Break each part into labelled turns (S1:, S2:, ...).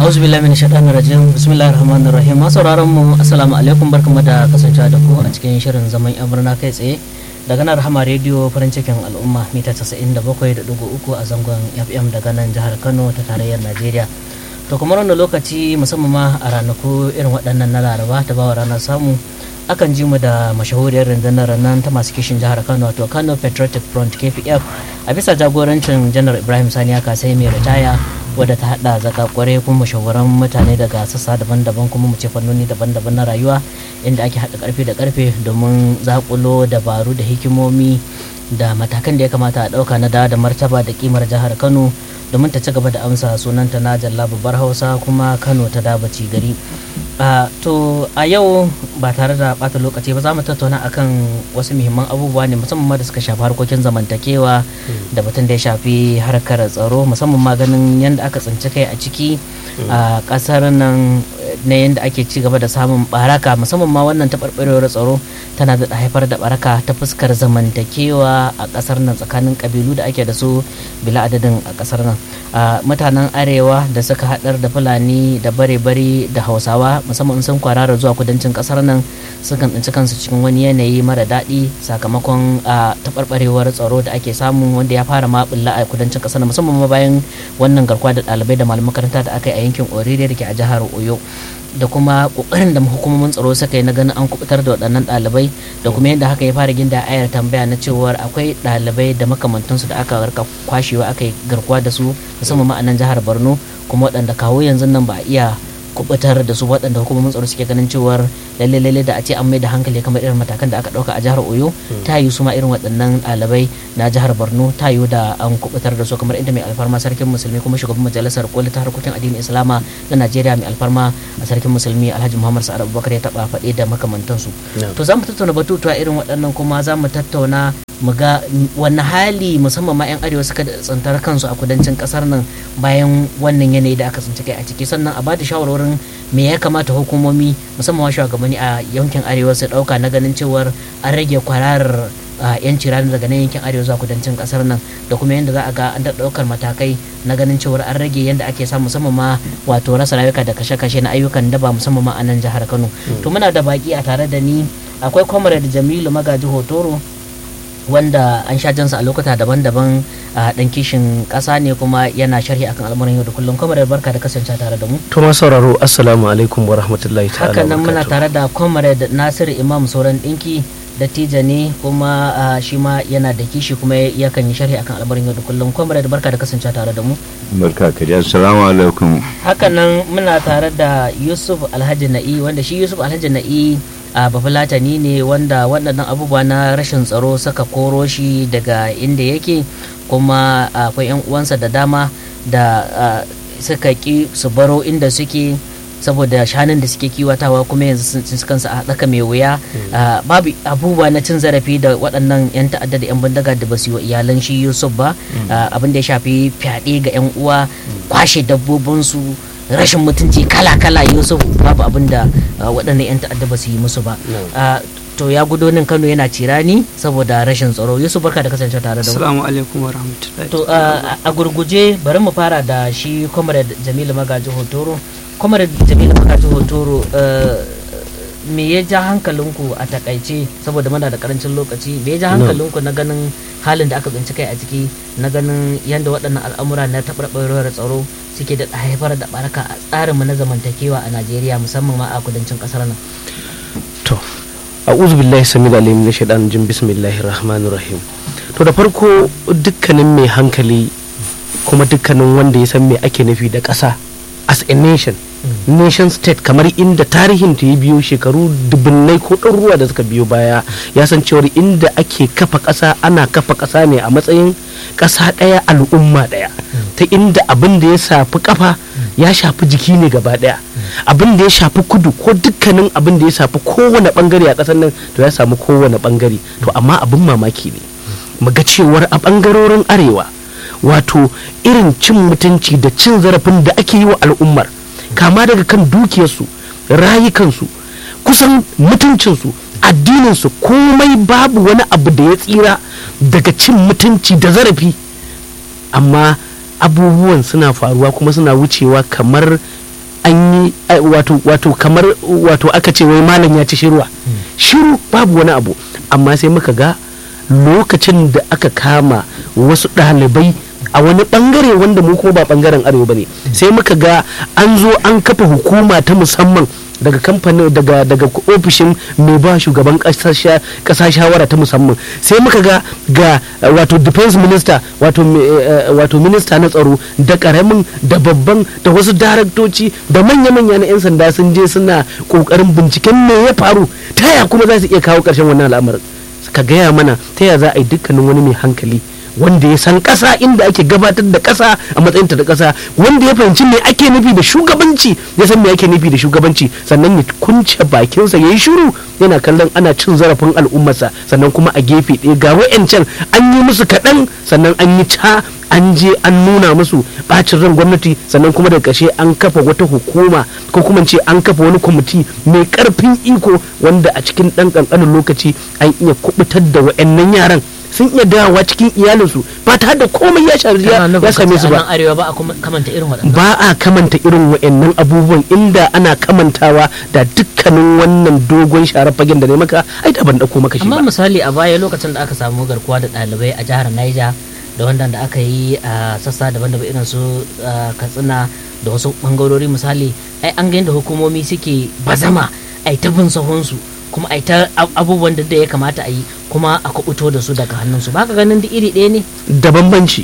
S1: auzu billahi min shaitanir rajim bismillahir rahmanir rahim masu sauraron mu assalamu alaikum barkamu da kasancewa da ku a cikin shirin zaman yan birna kai tsaye daga nan rahama rediyo farin cikin al'umma mita 97.3 a zangon fm daga nan jihar kano ta tarayyar najeriya to kamar wannan lokaci musamman ma a ranaku irin waɗannan na laraba ta bawa ranar samu akan ji mu da mashahuriyar rundunar nan ta masu kishin jihar kano wato kano patriotic front kpf a bisa jagorancin janar ibrahim sani kasai mai ritaya wadda ta hada zaka kware kuma mashahuran mutane daga sassa daban-daban kuma mu ce fannoni daban-daban na rayuwa inda ake hada karfe da karfe domin zakulo dabaru da hikimomi da matakan da ya kamata a dauka na da martaba da kimar jihar kano domin ta ci gaba da amsa sunanta na jalla babbar hausa kuma kano ta dabaci gari Uh, to a yau ba tare da bata lokaci ba za mu tattauna akan wasu muhimman abubuwa ne musamman ma da suka shafi harkokin zamantakewa mm. da batun da ya shafi harkar tsaro musamman ma ganin yadda aka tsinci kai a ciki a mm. uh, kasar nan na yadda ake ci gaba da samun baraka musamman ma wannan taɓarɓarewar tsaro tana da haifar da baraka ta fuskar zamantakewa a kasar nan tsakanin kabilu da ake da su bila adadin a kasar nan uh, mutanen arewa da suka haɗar da fulani da bare-bare da hausawa musamman sun kwarara zuwa kudancin kasar nan sukan tsinci kansu cikin wani yanayi mara daɗi sakamakon a taɓarɓarewar tsaro da ake samu wanda ya fara ma bulla a kudancin kasar nan musamman ma bayan wannan garkuwa da ɗalibai da malaman makaranta da aka yi a yankin orire da ke a jihar oyo da kuma kokarin da hukumomin tsaro suka yi na ganin an kubutar da waɗannan ɗalibai da kuma yadda haka ya fara ginda ayar tambaya na cewar akwai ɗalibai da makamantansu da aka rika kwashewa aka yi garkuwa da su musamman ma a nan jihar borno kuma waɗanda kawo yanzu nan ba a iya kubutar da su waɗanda hukumomin tsaro suke ganin cewar lalle lalle da a ce an mai da hankali kamar irin matakan da aka ɗauka a jihar oyo ta yi su ma irin waɗannan ɗalibai na jihar borno ta yi da an kubutar da su kamar inda mai alfarma sarkin musulmi kuma shugaban majalisar koli ta harkokin addinin islama na najeriya mai alfarma a sarkin musulmi alhaji muhammad sa'ad abubakar ya taɓa faɗe da makamantansu to za mu tattauna batutuwa irin waɗannan kuma za mu tattauna mu ga wani hali musamman ma 'yan arewa suka tsantar kansu a kudancin kasar nan bayan wannan yanayi da aka tsinci kai a ciki sannan a bada shawarwarin me ya kamata hukumomi musamman ma shugabanni a yankin arewa su dauka na ganin cewar an rage kwararar yanci ranar daga nan yankin arewa zuwa kudancin kasar nan da kuma yadda za a ga an daukar matakai na ganin cewar an rage yadda ake samu musamman ma wato rasa rayuka da kashe-kashe na ayyukan daba musamman ma a nan jihar kano to muna da baki a tare da ni akwai comrade jamilu magaji hotoro wanda an sha jansa a lokuta daban-daban a dan kishin kasa ne kuma yana sharhi akan al'amuran yau da kullum kuma da barka da kasance tare da mu
S2: to ma sauraro assalamu alaikum wa rahmatullahi ta'ala
S1: hakan nan muna tare da comrade nasir imam sauran dinki dattijo ne kuma shi ma yana da kishi kuma yakan yi sharhi akan al'amuran yau da kullum comrade barka da kasance tare da mu
S3: barka ka dai assalamu alaikum
S1: hakan nan muna tare da yusuf alhaji na'i wanda shi yusuf alhaji na'i a bafulatani ne wanda waɗannan abubuwa na rashin tsaro suka koro shi daga inda yake kuma akwai 'yan uwansa da dama da suka ki su baro inda suke saboda shanun da suke kiwatawa kuma yanzu sun kansu a ɗaka mai wuya babu abubuwa na cin zarafi da waɗannan 'yan ta'adda da 'yan bindiga da ba su yi wa iyalan shi yusuf ba abin da ya shafi fyaɗe ga 'yan uwa kwashe dabbobinsu rashin mutunci kala-kala yusuf babu abin da waɗannan 'yan ta'adda ba su yi musu ba to ya gudo nan kano yana cirani saboda rashin tsaro yusuf barka da kasance tare da
S4: assalamu alaikum wa rahmatullahi
S1: to a gurguje bari mu fara da shi comrade jamilu magaji hotoro comrade jamilu magaji hotoro me ya ja hankalinku a takaice saboda muna da karancin lokaci me ya ja hankalinku na ganin halin da aka tsinci kai a ciki na ganin yadda waɗannan al'amura na taɓarɓarewar tsaro suke da haifar da baraka a tsarinmu na zamantakewa a najeriya musamman ma a kudancin ƙasar nan
S2: to a'udhu billahi samil alim na shaidan jin bismillahir rahmanir rahim to da farko dukkanin mai hankali kuma dukkanin wanda ya san me ake nufi da ƙasa as a nation nation state kamar inda tarihin ta ya biyo shekaru dubunnai ko ɗaruruwa da suka biyo baya ya san cewar inda ake kafa ƙasa ana kafa ƙasa ne a matsayin ƙasa ɗaya al'umma ɗaya ta inda abin da ya shafi kafa ya shafi jiki ne gaba ɗaya abin da ya shafi kudu ko dukkanin abin da ya shafi kowane bangare a ƙasar nan to ya samu kowane bangare to amma abin mamaki ne muga cewar a bangarorin arewa wato irin cin mutunci da cin zarafin da ake yi wa al'ummar kama daga kan dukiyarsu rayukansu kusan mutuncinsu addininsu komai babu wani abu da ya tsira daga cin mutunci da zarafi amma abubuwan suna faruwa kuma suna wucewa kamar an yi ai, wato wato kamar wato aka ce wai malam ya ci shirwa shiru babu wani abu amma sai muka ga lokacin da aka kama wasu ɗalibai a wani bangare wanda mu kuma ba bangaren arewa bane sai muka ga an zo an kafa hukuma ta musamman daga kamfanin daga daga ofishin mai ba shugaban kasa sha- kasa shawara ta musamman sai muka ga ga eh, wato defense minister wato mi- eh, eh, wato minista na tsaro da karamin da babban da wasu daraktoci da manya-manya na 'yan sanda sun je suna kokarin binciken me ya faru ta yaya kuma za su iya kawo karshen wannan al'amarin ka gaya mana ta yaya za a yi dukkanin wani mai hankali wanda ya san ƙasa inda ake gabatar da ƙasa a matsayinta da ƙasa wanda ya fahimci me ake nufi da shugabanci ya san me ake nufi da shugabanci sannan ya kunce bakinsa ya yi shiru yana kallon ana cin zarafin al'ummarsa sannan kuma a gefe ɗaya ga wa'yancan an yi musu kaɗan sannan an yi ca an je an nuna musu bacin ran gwamnati sannan kuma daga ƙarshe an kafa wata hukuma ko kuma ce an kafa wani kwamiti mai ƙarfin iko wanda a cikin ɗan ƙanƙanin lokaci an iya kubutar da wa'annan yaran sun iya dawowa cikin iyalinsu ba tare da komai ya shafi ya
S1: Kana
S2: ya
S1: nufin
S2: same
S1: kace
S2: su
S1: a nan
S2: ba
S1: arewa ba a kuma kamanta irin waɗannan
S2: ba a kamanta irin wa'annan abubuwan inda ana kamantawa da dukkanin wannan dogon share fagen da ne maka ai da ban dauko maka shi
S1: amma
S2: ba
S1: misali a baya lokacin da aka samu garkuwa da ɗalibai a jihar Niger da wanda da aka yi a sassa daban-daban irin su ah, katsina da wasu bangarori misali ai an ga yadda hukumomi suke bazama ai ta bin sahunsu kuma ai ta ab- abubuwan da da ya kamata a yi kuma a kubuto da su daga hannunsu ba ka ganin duk iri ɗaya ne
S2: da bambanci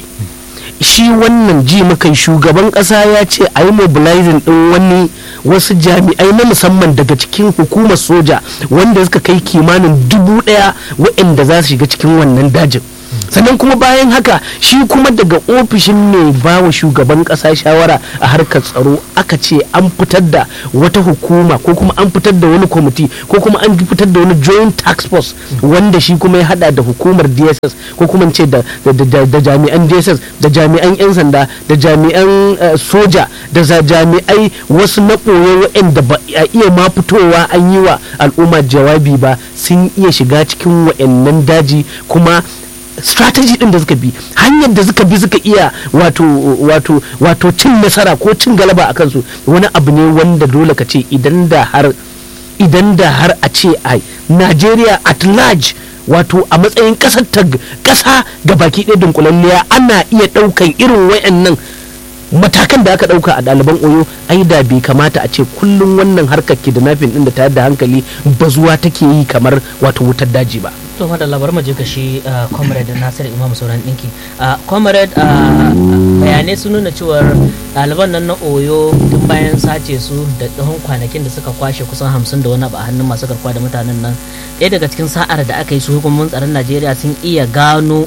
S2: shi wannan ji muka shugaban kasa ya ce a yi mobilizing din wani wasu jami'ai na musamman daga cikin hukumar soja wanda suka kai kimanin dubu daya waɗanda za su shiga cikin wannan dajin sannan kuma bayan haka shi kuma daga ofishin mai bawa shugaban kasa shawara a harkar tsaro aka ce an fitar da wata hukuma ko kuma an fitar da wani kwamiti ko kuma an fitar da wani joint tax force wanda shi kuma ya hada da hukumar dss ko kuma in ce da, da, da, da jami'an dss da jami'an 'yan sanda da jami'an eh, soja da za jami'ai wasu na ɓoye waɗanda ba a iya ma fitowa an yi wa al'umma jawabi ba sun iya shiga cikin wa'annan daji kuma strategy din da suka bi hanyar da suka bi suka iya wato wato wato cin nasara ko cin galaba a kansu wani abu ne wanda dole ka ce idan da har idan da har a ce ai Najeriya at large wato a matsayin kasar ta kasa ga baki ɗaya dunkulalliya ana iya ɗaukan irin wayannan matakan da aka ɗauka a ɗaliban oyo ai da bai kamata a ce kullum wannan harkar kidnapping ɗin da tayar da hankali bazuwa take yi kamar wato wutar daji ba
S1: to madalla bari mu je ka shi ah, comrade Nasir Imam Sauran Dinki Ah, comrade ah, bayanai sun nuna cewar ɗaliban nan na Oyo tun bayan sace su da tsawon kwanakin da suka kwashe kusan hamsin da wani abu a hannun masu garkuwa da mutanen nan ɗaya daga cikin sa'ar da aka yi su hukumomin tsaron Najeriya sun iya gano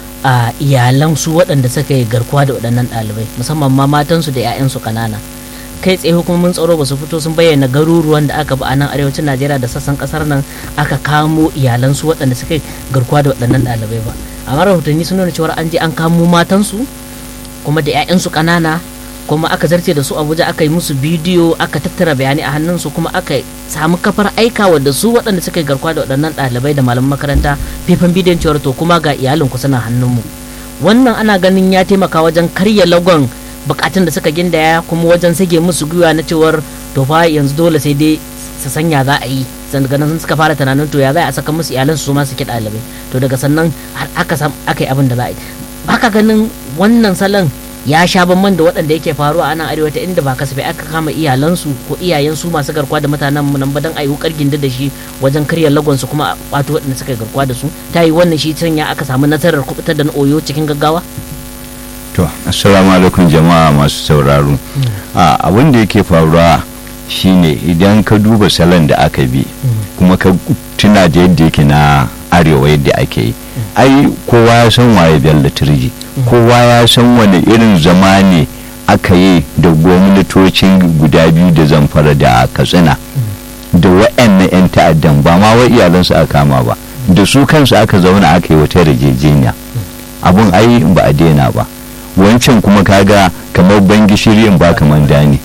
S1: a iyalan su waɗanda suka yi garkuwa da waɗannan ɗalibai musamman ma matansu da 'ya'yansu ƙanana kai tsaye hukumomin tsaro ba su fito sun bayyana garuruwan da aka bi a nan arewacin najeriya da sassan kasar nan aka kamo iyalansu waɗanda suka yi garkuwa da waɗannan ɗalibai ba amma rahotanni sun nuna cewa an je an kamo matansu kuma da 'ya'yansu ƙanana kuma aka zarce da su abuja aka yi musu bidiyo aka tattara bayanai a hannunsu kuma aka samu kafar aikawa da su waɗanda suka yi garkuwa da waɗannan ɗalibai da malaman makaranta faifan bidiyon cewar to kuma ga iyalinku suna hannunmu wannan ana ganin ya taimaka wajen karya lagon bukatun da suka gindaya kuma wajen sage musu gwiwa na cewar to fa yanzu dole sai dai su sanya za a yi sannan sun suka fara tunanin to ya za a saka musu iyalan su ma su ki ɗalibai to daga sannan har aka sam aka yi abin da za a yi baka ganin wannan salon ya sha bamban da waɗanda yake faruwa a nan arewa ta inda ba kasafai aka kama iyalansu ko iyayensu masu garkuwa da mutanen mu nan ba dan ayi wukar ginda da shi wajen karya lagon su kuma a kwato waɗanda suka yi garkuwa da su ta yi wannan shi ya aka samu nasarar kubutar da na oyo cikin gaggawa
S3: to assalamu alaikum jama'a masu sauraro a abin da yake faruwa shine idan ka duba salon da aka bi kuma ka tuna da yadda yake na arewa yadda ake yi ai kowa ya san waye bello turji kowa ya san wani irin zama ne aka yi da gwamnatocin guda biyu da zamfara da katsina da wa'annan 'yan ta'addan ba ma wa iyalansu aka kama ba da su kansu aka zauna aka yi wata yarjejeniya abun ai ba a daina ba wancan kuma kaga kamar ban gishiri in ba kamar dani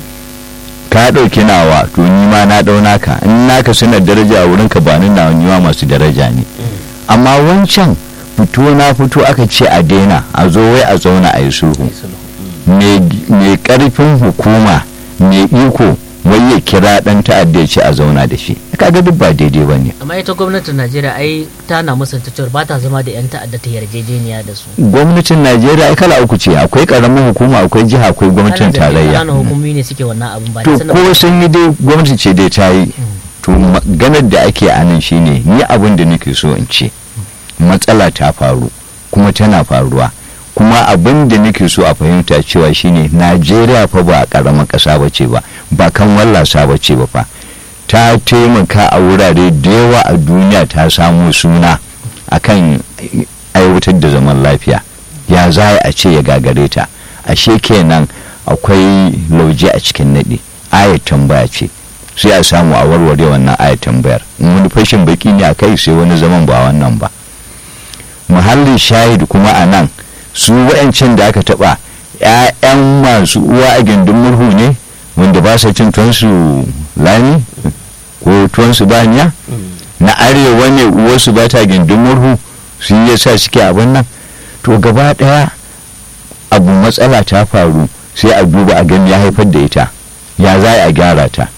S3: ka ɗauki nawa to ni ma na ɗau naka in naka suna daraja a wurin ka ba ni nawa ni ma masu daraja ne amma wancan fito na fito aka ce a daina a zo wai a zauna a yi sulhu mai karfin hukuma mai iko wai ya kira dan ta'adda ya ce a zauna da shi kaga duk ba daidai ba ne
S1: amma ita gwamnatin najeriya ai tana musanta cewar ba ta zama da 'yan ta'adda ta yarjejeniya da su
S3: gwamnatin najeriya ai kala uku ce akwai karamin hukuma akwai jiha akwai gwamnatin tarayya
S1: ƙananan hukumi ne suke wannan abin ba
S3: to
S1: da sanin
S3: ko sun yi dai gwamnati ce dai ta yi to maganar da ake a nan shine ni abin da nake so in ce matsala ta faru kuma tana faruwa kuma abin da nake so a fahimta cewa shine najeriya fa ba karamar ƙasa ba ce ba ba kan wallasa ba ce ba fa ta taimaka a wurare da yawa a duniya ta samu suna akan aiwatar da zaman lafiya ya za a ce ya gagare ta ashe kenan akwai lauje a cikin naɗi ayat tambaya ce sai a samu a warware wannan ayat tambayar in wani fashin baki ne a kai sai wani zaman ba wannan ba muhallin shahid kuma a nan su wa'ancan da aka taɓa 'ya'yan masu uwa a gindin murhu ne wanda ba sa cin tuwansu lami ko tuwansu baniya na arewa ne uwarsu ba ta gindin murhu su yi sa suke abin nan to gaba ɗaya abu matsala ta faru sai a duba a gani ya haifar da ita ya za a gyara ta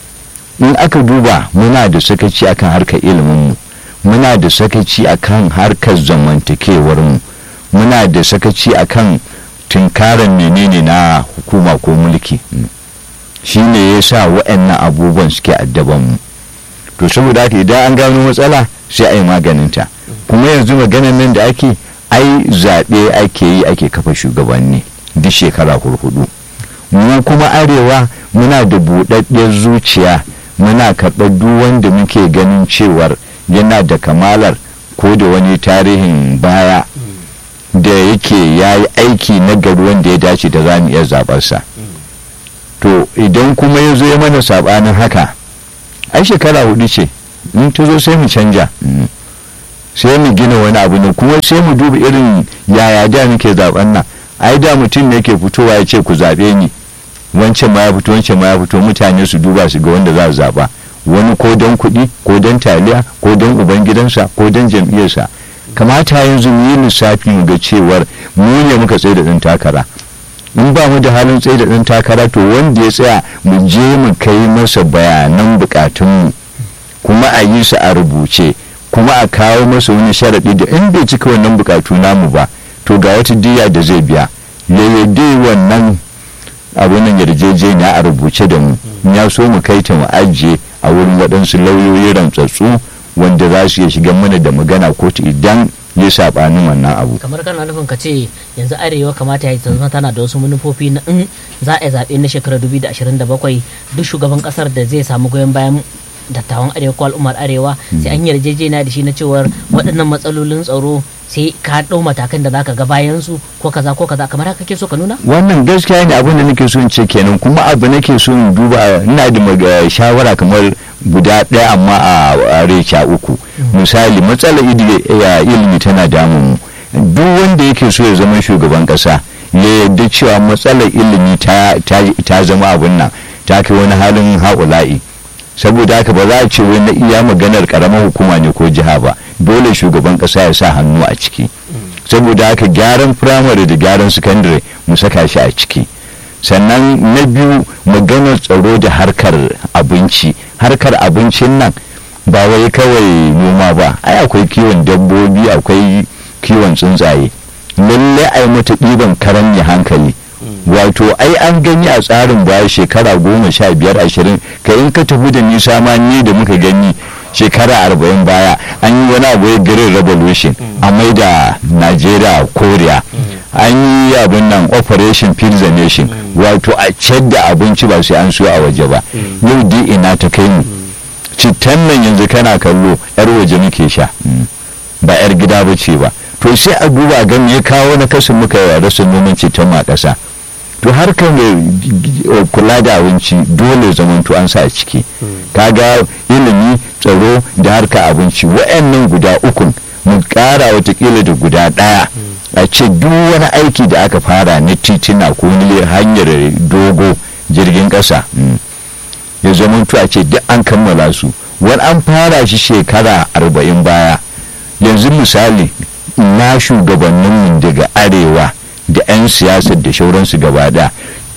S3: in aka duba muna da sakaci akan harkar iliminmu muna da sakaci akan harkar zamantakewarmu muna da sakaci akan tunkarar menene na hukuma ko mulki shi ne ya sa waɗannan abubuwan suke addabanmu to saboda haka idan an gano matsala sai a yi maganinta kuma yanzu maganan nan da ake ai zaɓe ake yi ake kafa shugabanni duk shekara hurhudu mu kuma arewa muna da buɗaɗɗiyar zuciya muna karɓar duk wanda muke ganin cewar yana da kamalar ko da wani tarihin baya da yake ya yi aiki na gari wanda ya dace da za mu iya zaɓarsa to idan kuma ya zo ya mana saɓanin haka ai shekara hudu ce in ta zo sai mu canja sai mu gina wani abu ne kuma sai mu duba irin yaya da muke zaben nan ai da mutum ne ke fitowa ya ce ku zaɓe ni wancan ma ya fito wancan ma ya fito mutane su duba su ga wanda za su zaɓa wani ko don kuɗi ko don taliya ko don ubangidansa ko don jam'iyyarsa kamata yanzu mu yi lissafi mu ga cewar mu ne muka tsaye da ɗan takara in ba mu da halin tsaye da ɗan takara to wanda ya tsaya mu je mu kai masa bayanan bukatunmu kuma a yi su a rubuce kuma a kawo masa wani sharaɗi da in bai cika wannan bukatu namu ba to ga wata diya da zai biya ya yadda wannan abunan yarjejeniya a rubuce da mu ya so mu kai ta mu ajiye a wurin waɗansu lauyoyi rantsatsu wanda za su iya shiga mana da magana kotu idan ya saɓanin wannan abu
S1: kamar kana nufin ka ce yanzu arewa kamata ya zama tana da wasu manufofi na in za a yi zaɓe na shekarar 2027 duk shugaban ƙasar da zai samu goyon bayan dattawan arewa ko al'ummar arewa sai an yarjejeniya da shi na cewar waɗannan matsalolin tsaro sai ka ɗau matakan da zaka ga bayan su ko kaza ko kaza kamar haka kake so ka nuna
S3: wannan gaskiya ne abin da nake so in ce kenan kuma abu nake so in duba ina da shawara kamar guda ɗaya amma a resha uku misali matsalar ilimi tana damun mu duk wanda yake so ya zama shugaban ƙasa ya yarda cewa matsalar ilimi ta zama abin nan ta kai wani halin haƙula'i saboda haka ba za a ce wani iya maganar karamar hukuma ne ko jiha ba dole shugaban kasa ya sa hannu a ciki saboda haka gyaran firamare da gyaran sakandare mu saka shi a ciki sannan na biyu maganar tsaro da harkar abinci harkar abincin nan ba wai kawai noma ba ai akwai kiwon dabbobi akwai kiwon tsuntsaye lallai ai mata ɗiban karan hankali wato ai an gani a tsarin baya shekara goma sha biyar ashirin ka in ka tafi da nisa ma ni da muka gani shekara arba'in baya an yi wani abu ya green revolution a mai da nigeria korea an yi abin nan operation feed the nation wato a ciyar da abinci ba sai an so a waje ba yau di ina ta kai mu cittan nan yanzu kana kallo yar waje muke sha ba yar gida ba ce ba to sai a duba ga me ya kawo na kasin muka yi rasa noman cittan ma ƙasa to harkar kula da abinci dole zamanto an sa a ciki kaga ilimi tsaro da harka abinci wa'annan guda ukun mu kara watakila da guda daya a ce duk wani aiki da aka fara na titina ko wani hanyar dogo jirgin kasa ya zamanto a ce duk an kammala su wani an fara shi shekara arba'in baya yanzu misali na shugabanninmu daga arewa da 'yan siyasar da shauransu gaba da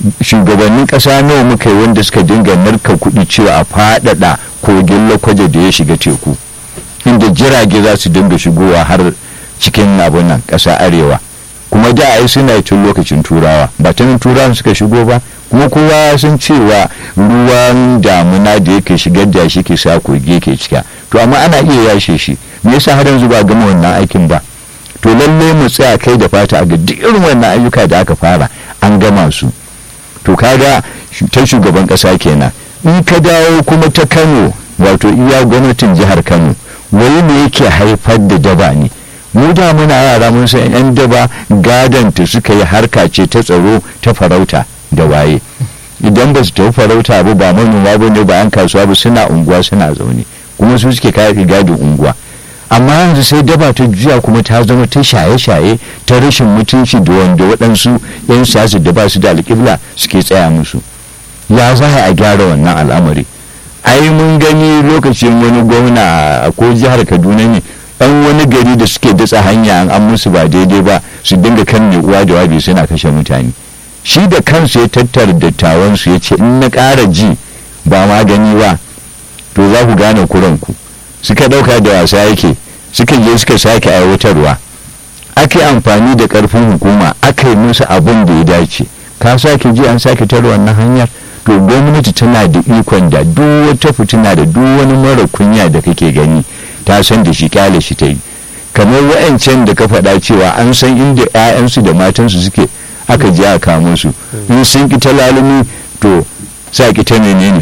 S3: shugabannin ƙasa nawa muka yi wanda suka dinga narka kuɗi cewa a faɗaɗa kogin lakwaje da ya shiga teku inda jirage za su dinga shigowa har cikin abin nan ƙasa arewa kuma da ai suna tun lokacin turawa ba ta nan turawan suka shigo ba kuma kowa ya san cewa ruwan damuna da yake shigar da shi ke sa kogi ke cika to amma ana iya yashe shi me yasa har yanzu ba gama wannan aikin ba to lalle mu tsaya kai da fata a ga duk irin wannan ayyuka da aka fara an gama su to kaga ta shugaban kasa kenan in ka dawo kuma ta Kano wato iya gwamnatin jihar Kano wai ne yake haifar da daba ne mu da muna yara mun san yan daba gadanta suka yi harka ce ta tsaro ta farauta da waye idan ba su tafi farauta ba ba manoma ba ne ba an kasuwa ba suna unguwa suna zaune kuma su suke kayan gadin unguwa amma yanzu sai daba ta juya kuma ta zama ta shaye-shaye ta rashin mutunci da wanda waɗansu 'yan siyasa da ba su da alƙibla suke tsaya musu ya za a gyara wannan al'amari ai mun gani lokacin wani gwamna ko jihar kaduna ne ɗan wani gari da suke datsa hanya an musu ba daidai ba su dinga kan ne uwa da wabi suna kashe mutane shi da kansu ya tattara dattawansu ya ce in na ƙara ji ba magani ba to za ku gane kuranku suka ɗauka da wasa yake suka je suka sake aiwatarwa aka yi amfani da ƙarfin hukuma aka yi musu abin da ya dace ka sake ji an sake tara wannan hanyar to gwamnati tana da ikon da duk wata fitina da duk wani mara kunya da kake gani ta san da shi kyale shi ta yi kamar wa'ancan da ka faɗa cewa an san inda 'ya'yansu da matansu suke aka je a kamo su in sun ki ta lalumi to sa ki ta menene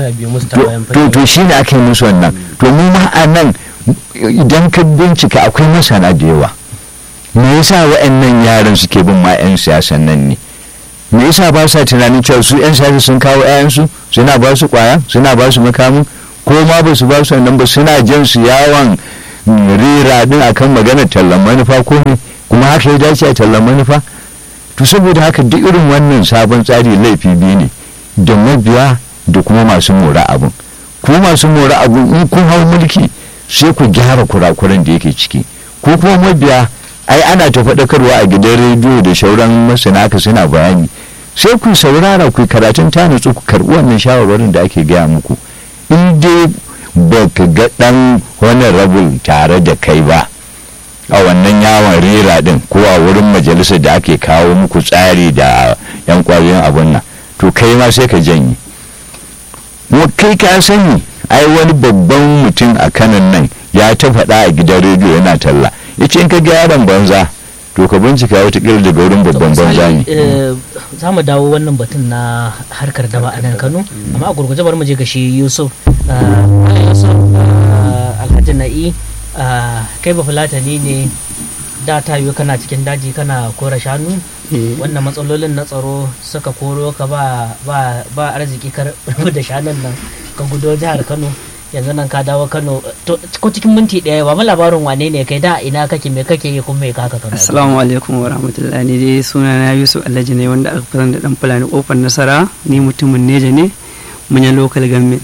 S3: to to shi ne aka yi musu wannan to mu ma a nan idan ka bincika akwai masana da yawa me yasa wa'annan yaran suke bin ma 'yan siyasan nan ne me yasa ba sa tunanin cewa su 'yan siyasa sun kawo 'ya'yansu suna ba su kwaya suna ba su makamin ko ma ba su ba su nan ba suna jan su yawon rera din akan maganar tallan manufa ko ne kuma haka ya dace a tallan manufa to saboda haka duk irin wannan sabon tsari laifi biyu ne da mabiya da kuma masu mora abun ku masu mora abun in kun hau mulki sai ku gyara kurakuran da yake ciki ko kuma mabiya ai ana ta faɗakarwa a gidan rediyo da shauran masana ka suna bayani sai ku saurara ku karatun ta nutsu ku karɓi wannan shawarwarin da ake gaya muku in dai ba ka ga ɗan wani rabul tare da kai ba a wannan yawon rera din ko a wurin majalisar da ake kawo muku tsari da yan kwayoyin abun nan to kai ma sai ka janye kai ka sani ai wani babban mutum a kanan nan ya ta faɗa a gidan rediyo yana talla ya ce in ka ga yaron banza to ka bincika watakila daga wurin babban banza ne
S1: za mu dawo wannan batun na harkar daba a nan kano amma a gurguje bari mu je ga shi yusuf yusuf alhaji na'i kai ba fulatani ne da ta yiwu kana cikin daji kana kora shanu wannan matsalolin na tsaro suka koro ka ba arziki ka da shanun nan ka gudo jihar kano yanzu nan ka dawo kano ko cikin minti ɗaya ba labarin wane ne kai da ina kake me kake yi kuma me kaka kano
S4: assalamu alaikum wa rahmatullahi ne dai suna na yusuf alhaji ne wanda aka fitar da dan fulani kofar nasara ni mutumin neja ne munyan local government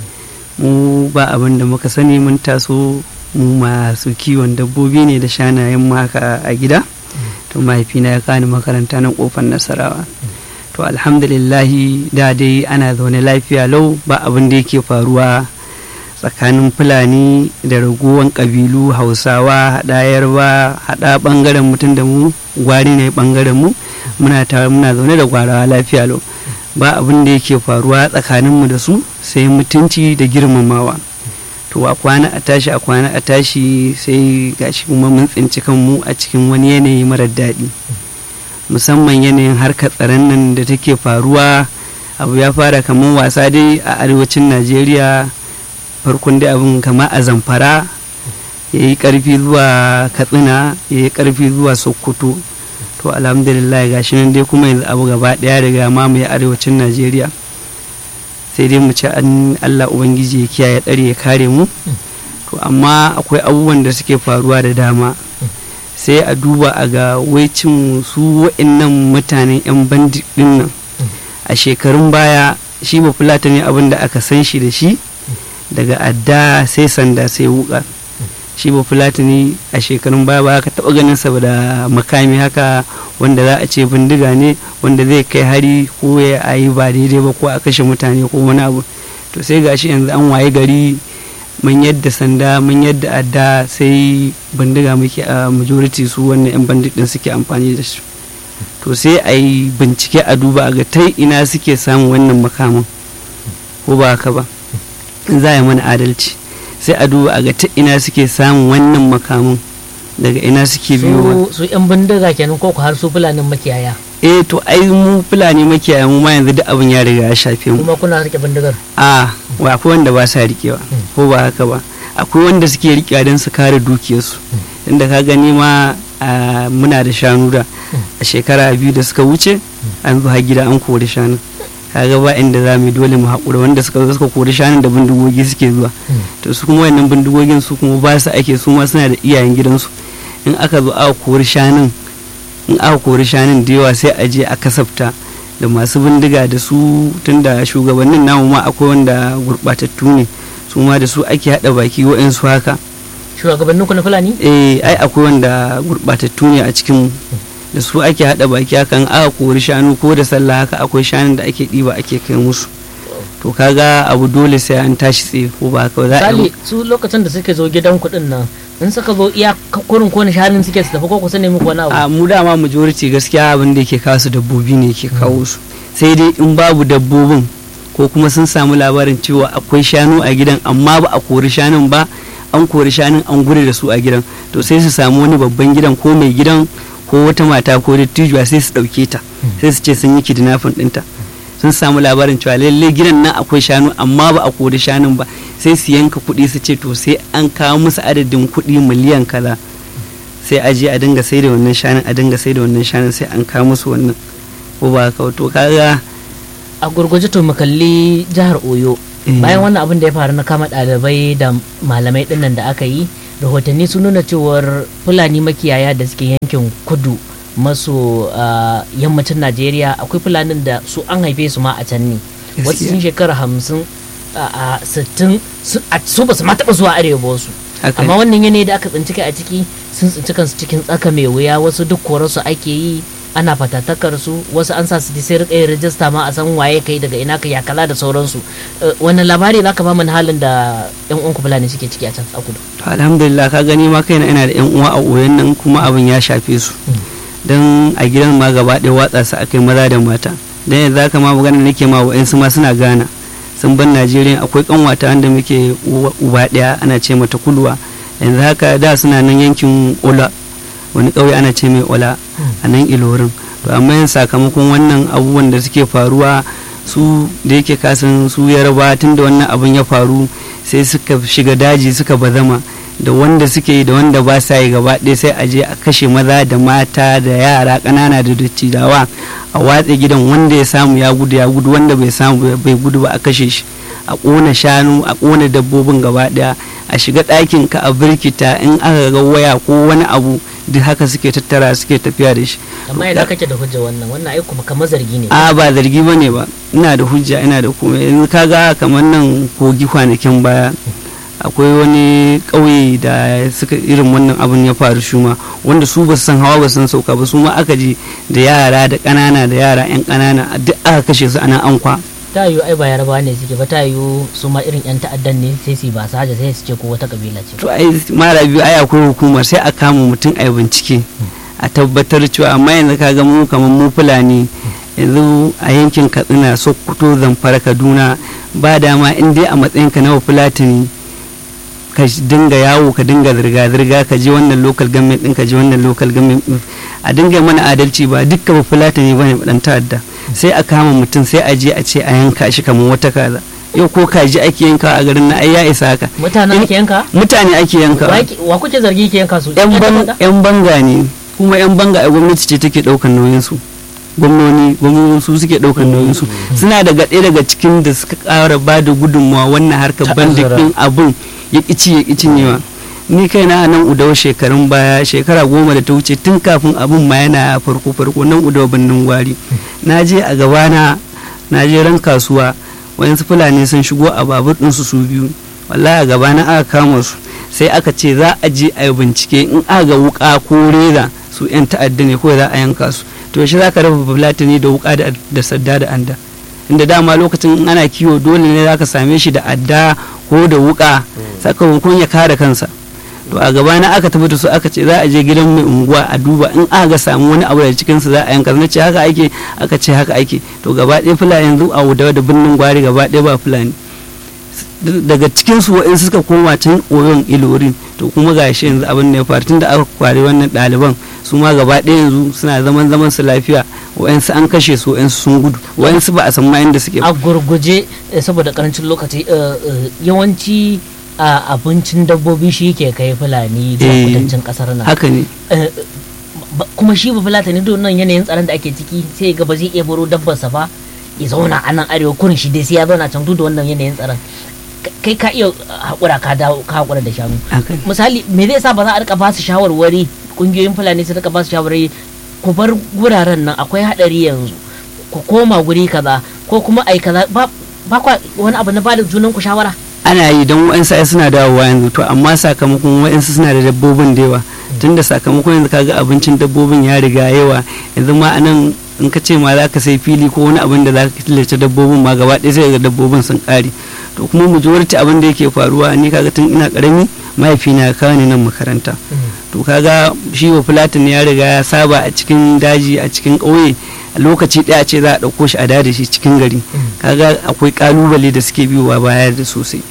S4: mu ba abin da muka sani mun taso mu masu kiwon dabbobi ne da shanayen mu haka a gida to mahaifina ya kani makaranta nan kofar nasarawa to alhamdulillahi da dai ana zaune lafiya lau ba abin da yake faruwa tsakanin fulani da raguwan ƙabilu hausawa haɗa yarba haɗa ɓangaren mutum da mu gwari ne ɓangaren mu muna muna zaune da gwarawa lafiya lau ba abin da yake faruwa tsakaninmu da su sai mutunci da girmamawa to a kwana a tashi a kwana a tashi sai gashi kuma mun tsinci kanmu a cikin wani yanayi marar daɗi musamman yanayin harkar tsaron nan da take faruwa abu ya fara kamar wasa dai a arewacin najeriya farkon dai abin kama a zamfara ya yi karfi zuwa katsina ya yi karfi zuwa sokoto to alhamdulillah gashi nan dai kuma yanzu abu gaba daya daga mamaye arewacin najeriya sai dai mu ci an allah ubangiji ya kiyaye tsare ya kare mu to amma akwai abubuwan da suke faruwa da dama sai a duba a ga waicin su wa'annan mutanen 'yan bandit din nan a shekarun baya shi ba fulata ne abin da aka san shi da shi daga adda sai sanda sai wuka shi ba fulatani a shekarun baya ba ka taba ganin sa da makami haka wanda za a ce bindiga ne wanda zai kai hari ko ya yi ba daidai ba ko a kashe mutane ko wani abu to sai gashi yanzu an waye gari mun yadda sanda mun yadda adda sai bindiga muke a majority su wannan yan bandit din suke amfani da shi to sai a yi bincike a duba a ga ta ina suke samun wannan makamin ko ba haka ba in za a yi mana adalci sai a duba a ga ta ina suke samun wannan makamin daga ina suke biyo
S1: su yan bindiga kenan ko ku har su fulanin makiyaya
S4: eh to ai mu fulani makiyaya mu ma yanzu duk abin ya riga ya shafe mu
S1: kuma kuna rike bindigar
S4: a wa akwai wanda ba sa rikewa ko ba haka ba akwai wanda suke rikewa don su kare dukiyarsu inda ka gani ma muna da shanu da a shekara biyu da suka wuce an zo har gida an kori shanu kaga ba inda za mu dole mu haƙura wanda suka zo suka kori shanun da bindigogi suke zuwa to su kuma wannan bindigogin su kuma ba su ake su ma suna da iyayen gidansu in aka zo aka kori shanun in aka kori shanun da yawa sai a je a kasafta da masu bindiga da su tunda shugabannin namu ma akwai wanda gurɓatattu ne su ma da su ake haɗa baki wa'insu haka
S1: shugabannin ku na fulani
S4: eh ai akwai wanda gurɓatattu ne a cikin da su ake haɗa baki hakan aka kori shanu ko da sallah haka akwai shanun da ake ɗiba ake kai musu to kaga abu dole sai an tashi tsaye ko ba haka za a
S1: misali su lokacin da suke zo gidan kuɗin nan in suka zo iya kurin ko shanun suke su tafi ko kusa ne muku wani abu
S4: a mu dama majority gaskiya abin da yake kawo su dabbobi ne ke kawo su sai dai in babu dabbobin ko kuma sun samu labarin cewa akwai shanu a gidan amma ba a kori shanun ba an kori shanun an gure da su a gidan to sai su samu wani babban gidan ko mai gidan ko wata mata ko dattijuwa sai su ɗauke ta sai su ce sun yi kidnapping ɗinta sun samu labarin cewa lalle gidan nan akwai shanu amma ba a kori shanun ba sai su yanka kuɗi su ce to sai an kawo musu adadin kuɗi miliyan kaza sai a je a dinga sai da wannan shanun a dinga sai da wannan shanun sai an kawo musu wannan ko ba ka to kaga
S1: a gurguje to mu kalli jihar oyo bayan wannan abin da ya faru na kama ɗalibai da malamai ɗinnan da aka yi rahotanni sun nuna cewar fulani makiyaya da suke yankin kudu maso yammacin najeriya akwai fulanin da su an haife su ma a can ne wasu sun shekara hamsin a sittin su ba su ma taɓa zuwa arewa ba wasu amma wannan yanayi da aka tsinci kai a ciki sun tsinci kansu cikin tsaka mai wuya wasu duk korarsu ake yi ana fatattakar su wasu an sa su sai rika yin rajista ma a san waye kai daga ina ka yakala da sauransu wannan labari zaka ba mana halin da yan uwan fulani suke ciki a can a kudu
S4: to alhamdulillah ka gani ma kaina ina da yan uwa a oyan nan kuma abin ya shafe su dan a gidan ma gaba ɗaya watsa su akai maza da mata dan yanzu haka ma magana nake ma wa'ansu ma suna gana sun ban najeriya akwai kanwata wanda muke uba ɗaya ana ce mata kulwa yanzu haka da suna nan yankin ola wani ƙauye ana ce mai ola a nan ilorin to amma yin sakamakon wannan abubuwan da suke faruwa su da yake kasan su yarba tun da wannan abin ya faru sai suka shiga daji suka bazama da wanda suke yi da wanda ba sa yi gaba ɗaya sai a je a kashe maza da mata da yara ƙanana da dattijawa a watse gidan wanda ya samu ya gudu ya gudu wanda bai samu bai gudu ba a kashe shi a ƙona shanu a ƙona dabbobin gaba ɗaya a shiga ɗakin ka a birkita in aka ga waya ko wani abu duk haka suke tattara suke tafiya da shi
S1: amma idan kake da hujja wannan wannan ai kuma kamar zargi ne
S4: a ba zargi bane ba ina da hujja ina da kuma yanzu kaga kamar nan kogi kwanakin baya akwai wani ƙauye da suka irin wannan abin ya faru shi ma wanda su ba san hawa ba san sauka ba su ma aka je da yara da ƙanana da yara 'yan ƙanana duk aka kashe su ana ankwa
S1: ta yiwu ai ba yaraba ne suke ba ta yiwu su ma irin 'yan ta'addan ne sai su ba saja sai su ce ko wata kabila ce
S4: to ai mara biyu ai akwai hukumar sai a kama mutum a bincike a tabbatar cewa amma yanzu ka ga mu kamar mu fulani yanzu a yankin katsina sokoto zamfara kaduna ba dama in dai a matsayinka na fulatani ka dinga yawo ka dinga zirga-zirga ka je wannan local government din ka je wannan local government din a dinga mana adalci ba dukkan fulatani bane dan ta'adda sai a kama mutum sai a je a ce a yanka shi kamar wata kaza yau ko kaji ake yanka a garin na ai ya isa haka
S1: mutane ake yanka
S4: mutane ake yanka
S1: wa kuke zargi ke yanka su
S4: yan banga ne kuma yan banga a gwamnati ce take daukan nauyin su gwamnoni gwamnoni su suke daukan nauyin su suna daga ɗaya daga cikin da suka ƙara ba da gudunmawa wannan harkar bandikin abun ya ƙici ya ƙici newa ni kai na nan udawa shekarun baya shekara goma da ta wuce tun kafin abun ma yana farko farko nan udawa birnin gwari na je a gabana na je ran kasuwa wayansu fulani sun shigo a babur ɗinsu su biyu wallahi a gabana aka kama su sai aka ce za a je a yi bincike in aka ga wuka ko reza su 'yan ta'adda ne ko za a yanka su to shi za ka raba fulatani da wuka da da sadda da anda inda dama lokacin in ana kiwo dole ne za ka same shi da adda ko da wuka sakamakon ya kare kansa to a gaba na aka tafi da su aka ce za a je gidan mai unguwa a duba in aka ga samu wani abu da cikin su za a yanka na ce haka ake aka ce haka ake to gaba ɗaya fulani yanzu a wuda da birnin gwari gaba ɗaya ba fulani daga cikin su wa'in suka koma can oyon ilorin to kuma ga shi yanzu abin da ya faru tunda aka kware wannan ɗaliban su ma gaba ɗaya yanzu suna zaman zaman su lafiya wa'yansu an kashe su wa'yansu sun gudu wa'yansu ba a san ma inda suke
S1: a gurguje eh, saboda karancin lokaci eh, eh, yawanci a abincin dabbobi shi ke kai fulani zuwa
S4: Eh,
S1: kudancin kasar nan
S4: haka ne
S1: Eh, ba- kuma shi ba fulatani don nan yanayin tsaron da ake ciki sai ga ba zai iya baro dabbarsa ba ya zauna a nan arewa kurin shi dai sai ya zauna can duk da wannan yanayin tsaron Ka- kai ka iya haƙura ka dawo ka haƙura da shanu
S4: haka ne
S1: misali me zai sa ba za a rika ba su shawarwari kungiyoyin fulani su rika ba su shawarwari ku bar guraren nan akwai hadari yanzu ku koma guri kaza ko kuma ai kaza ba ba kwa wani abu na bada junan ku shawara
S4: ana yi don wa'yansu ai suna dawowa yanzu to amma sakamakon wa'yansu suna da dabbobin da yawa tunda sakamakon yanzu kaga abincin dabbobin ya riga yawa yanzu ma anan in ka ce ma za ka sai fili ko wani abin da za ka killace dabbobin ma gaba ɗaya sai ga dabbobin sun ƙare to kuma majority abin da yake faruwa ni kaga tun ina ƙarami mahaifina ya kawo ni nan makaranta to kaga shi wa fulatin ya riga ya saba a cikin daji a cikin ƙauye a lokaci ɗaya ce za a ɗauko shi a da shi cikin gari kaga akwai ƙalubale da suke biyowa baya da sosai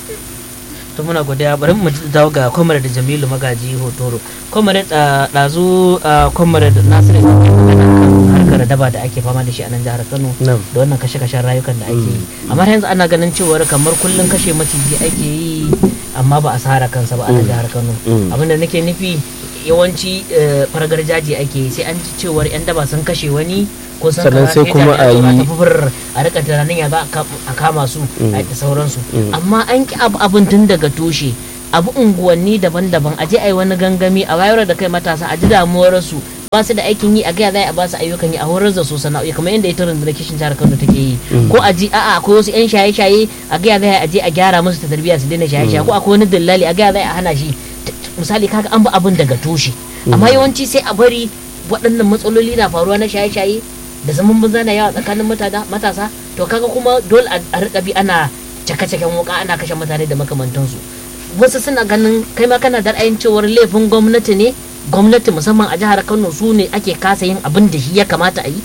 S1: to muna godiya bari mu dawo ga comrade Jamilu Magaji Hotoro comrade dazu comrade Nasiru ne ke magana kan harkar daba da ake fama da shi a nan jihar Kano
S2: Na'am.
S1: da wannan kashe-kashen rayukan da ake yi amma har yanzu ana ganin cewar kamar kullun kashe maciji ake yi amma ba a sara kansa ba a nan jihar Kano
S2: Mm.
S1: abinda nake nufi yawanci eh, fargar jaji ake yi sai an ji cewar yan daba sun kashe wani ko sun
S2: Sannan
S1: kaza,
S2: sai
S1: sai
S2: kuma
S1: jami'an tsaro
S2: a yi-
S1: tafi fur a rika tunanin ya za a kam- a kama su a da sauransu
S2: Mm.
S1: amma an ki abu abin tun daga tushe abu unguwanni daban-daban a je a yi wani gangami a wayar da kai matasa a ji damuwarsu ba su da aikin yi a gaya za a ba su ayyukan yi a horar da su sana'o'i kamar yadda ita rundunar kishin jihar Kano take yi ko a ji a'a akwai wasu yan shaye-shaye a gaya za a je a gyara musu ta tarbiyya su daina shaye-shaye ko akwai wani dillali a gaya za a hana shi T- misali kaga an bi abin daga tushe amma yawanci sai a bari waɗannan matsaloli na faruwa na shaye-shaye da zaman banza na yawa tsakanin matada- matasa to kaga kuma dole a a rika bi ana cake-caken wuka ana kashe mutane da makamantansu wasu suna ganin kai ma kana da ra'ayin cewar laifin gwamnati ne gwamnati musamman a jihar kano su ne ake kasa yin abin da shi ya kamata a yi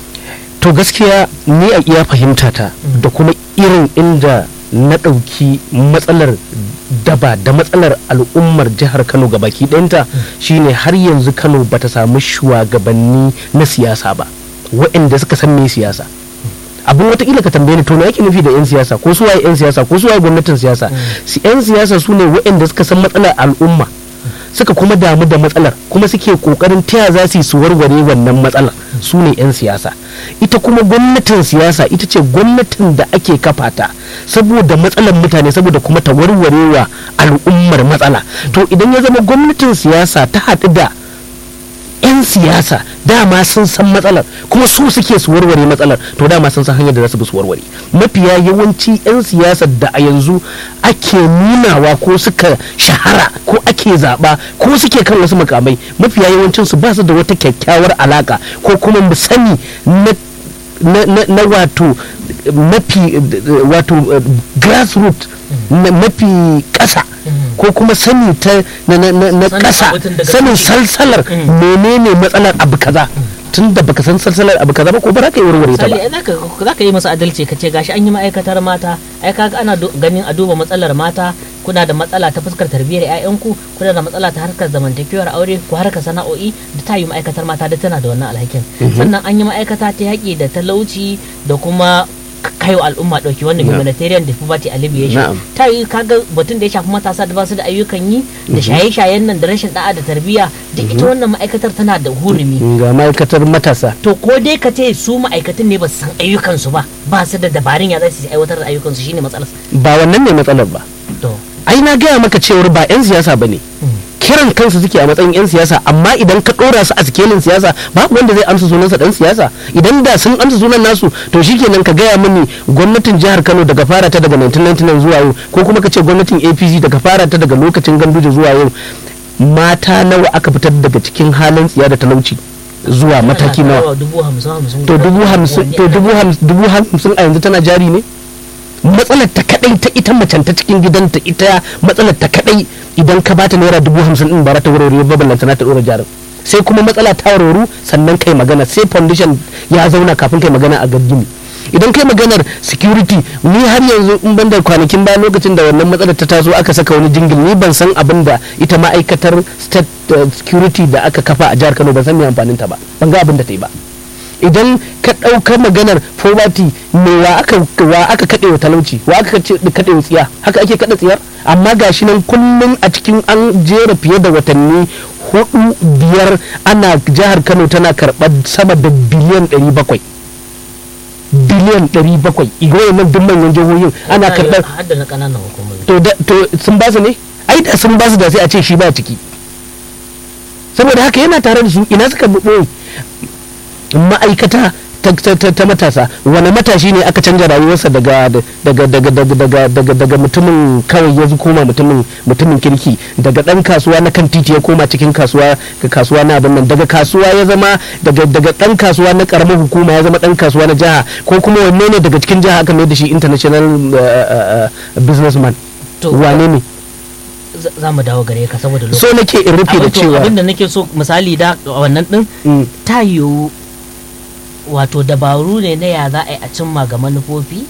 S2: to gaskiya ni a iya fahimta ta da kuma irin inda na ɗauki matsalar daba da matsalar al'ummar jihar kano baki ɗayanta shine har yanzu kano bata samu shugabanni na siyasa ba waɗanda suka san me siyasa abin watakila ka tambaye ni to me yake nufi da 'yan siyasa ko su waye 'yan siyasa ko su waye gwamnatin siyasa si 'yan siyasa su ne waɗanda suka san matsalar al'umma suka kuma damu da matsalar kuma suke kokarin taya za su yi su warware wannan matsalar su ne 'yan siyasa ita kuma gwamnatin siyasa ita ce gwamnatin da ake kafa ta saboda matsalar mutane saboda kuma ta warware wa al'ummar matsala to idan ya zama gwamnatin siyasa ta haɗu da 'yan siyasa dama sun san matsalar kuma su suke su warware matsalar to dama sun san hanyar da za su bi su warware mafiya yawanci 'yan siyasa da a yanzu ake nunawa ko suka shahara ko ake zaɓa ko suke kan wasu makamai mafiya yawancin su ba su da wata kyakkyawar alaka ko kuma mu sani na na, na, na wato mafi wato uh, grassroot na mafi ƙasa ko kuma sani ta na, na, na, na
S1: Sanin
S2: ƙasa
S1: abin daga
S2: sanin
S1: tushe.
S2: salsalar menene matsalar abu kaza tun da baka san salsalar abu kaza ba ko ba za ka yi warware ta
S1: misali
S2: ba
S1: ai zaka zaka yi masa adalci ka ce gashi an yi ma'aikatar mata ai kaga ana do- ganin a duba matsalar mata kuna da matsala ta fuskar tarbiyyar ƴaƴanku kuna da matsala ta harkar zamantakewar aure ko harkar sana'o'i da ta yi ma'aikatar mata da tana da wannan alhakin sannan an yi ma'aikata ta yaƙi da talauci da kuma k- kaiwa al'umma ɗauki wannan
S2: Na'am.
S1: humanitarian da poverty alleviation
S2: Na'am.
S1: ta yi kaga batun da ya shafi matasa da ba su da ayyukan yi da shaye-shayen nan da rashin da'a da tarbiyya duk ita wannan ma'aikatar tana da hurumi
S2: ga ma'aikatar matasa
S1: to ko dai ka ce su ma'aikatan ne ba su san ayyukansu ba ba su da dabarun ya za su aiwatar da ayyukansu shine matsalar
S2: ba wannan ne matsalar ba
S1: to
S2: ai na gaya maka cewar ba 'yan siyasa ba ne kiran kansu suke a matsayin 'yan siyasa amma idan ka ɗora su a sikelin siyasa babu wanda zai amsa sunansa ɗan siyasa idan da sun amsa sunan nasu to shikenan ka gaya mini gwamnatin jihar kano daga fara ta daga 1999 zuwa yau ko kuma ka ce gwamnatin apc daga fara ta daga lokacin ganduje zuwa yau mata nawa aka fitar daga cikin halin tsiya da talauci zuwa mataki nawa
S1: dubu hamsin hamsin
S2: to dubu hamsin to dubu hamsin dubu hamsin a yanzu tana jari ne matsalar ta kadai ta ita macen ta cikin gidanta ita matsalar ta kadai idan ka bata naira dubu hamsin din ba za ta warware ba ballanta na ta dora jarin sai kuma matsala ta warwaru sannan kai magana sai foundation ya zauna kafin kai magana a gaggini idan kai maganar security ni har yanzu in ban da kwanakin ba lokacin da wannan matsalar ta taso aka saka wani jingil ni ban san abin da ita ma'aikatar state uh, security da aka kafa a jihar kano ban san me amfanin ta ba ban ga abin da ta yi ba idan ka ɗauka maganar poverty me wa aka wa aka kaɗe wa talauci wa aka kaɗe wa tsiya haka ake kaɗa tsiyar amma gashi nan kullum a cikin an jera fiye da watanni hudu biyar ana jihar kano tana karɓar sama da biliyan ɗari bakwai biliyan ɗari bakwai igoyi nan duk manyan jihohin ana karɓar
S1: hadda na ƙananan hukumomi
S2: to da- to sun ba su ne ai da sun ba su da sai a ce shi ba ciki saboda haka yana tare da su ina suka ɓoye ma'aikata ta, ta, ta, ta matasa wani matashi ne aka canja rayuwarsa daga daga daga daga daga daga daga mutumin kawai ya koma mutumin mutumin kirki daga dan kasuwa na kan titi ya koma cikin kasuwa ga kasuwa na abin nan daga kasuwa ya zama daga daga dan kasuwa na karamar hukuma ya zama dan kasuwa na jiha ko kuma wanne ne daga cikin jiha aka mai da shi international uh, uh, uh, businessman
S1: To,
S2: wane ne
S1: za- za mu dawo gare ka saboda lokaci
S2: so nake in rufe da
S1: Abin to,
S2: cewa
S1: abin da nake so misali da wannan din
S2: Mm,
S1: ta yiwu wato dabaru ne na ya za a yi a cimma ga manufofi